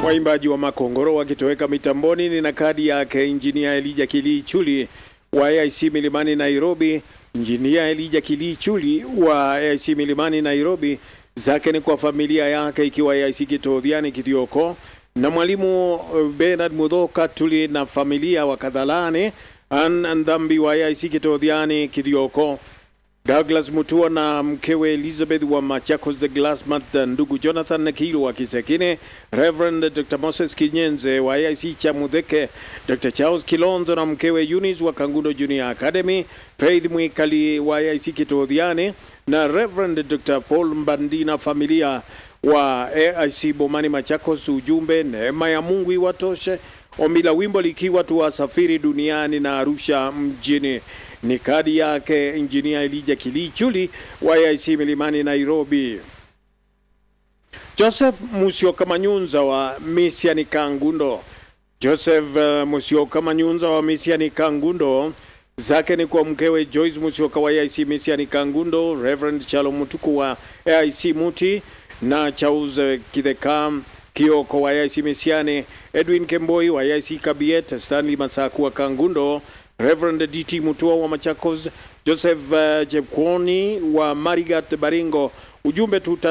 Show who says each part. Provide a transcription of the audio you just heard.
Speaker 1: Waimbaji wa Makongoro wakitoweka mitamboni ni na kadi yake Injinia Elija Kilii Chuli wa AIC Milimani Nairobi. Injinia Elija Kilii Chuli wa AIC Milimani Nairobi, zake ni kwa familia yake ikiwa AIC Kitodhiani Kithioko na mwalimu Bernard Mudhoka Tuli na familia wa Kadhalani an Ndhambi wa AIC Kitodhiani Kithioko Douglas Mutua na mkewe Elizabeth wa Machakos the Glassmat, ndugu Jonathan Kilo wa Kisekine, Reverend Dr. Moses Kinyenze wa AIC Chamudheke, Dr. Charles Kilonzo na mkewe Eunice wa Kangundo Junior Academy, Faith Mwikali wa AIC Kitodhiani na Reverend Dr. Paul Mbandi na familia wa AIC Bomani Machakos. Ujumbe, neema ya Mungu iwatoshe. Ombi la wimbo likiwa tuwasafiri duniani na Arusha mjini ni kadi yake Injinia Elija Kilii Chuli wa AIC Milimani Nairobi. Joseph Musioka Manyunza wa Misiani Kangundo. Joseph uh, Musioka Manyunza wa Misiani Kangundo, zake ni kwa mkewe Joyce Musioka wa AIC Misiani Kangundo, Reverend Chalo Mutuku wa AIC Muti na Charles Kidheka Kioko wa AIC Misiani, Edwin Kemboi wa AIC Kabiet, Stanley Masaku wa Kangundo, Reverend DT Mutua wa Machakos, Joseph uh, Jepkwoni wa Marigat Baringo. Ujumbe tuta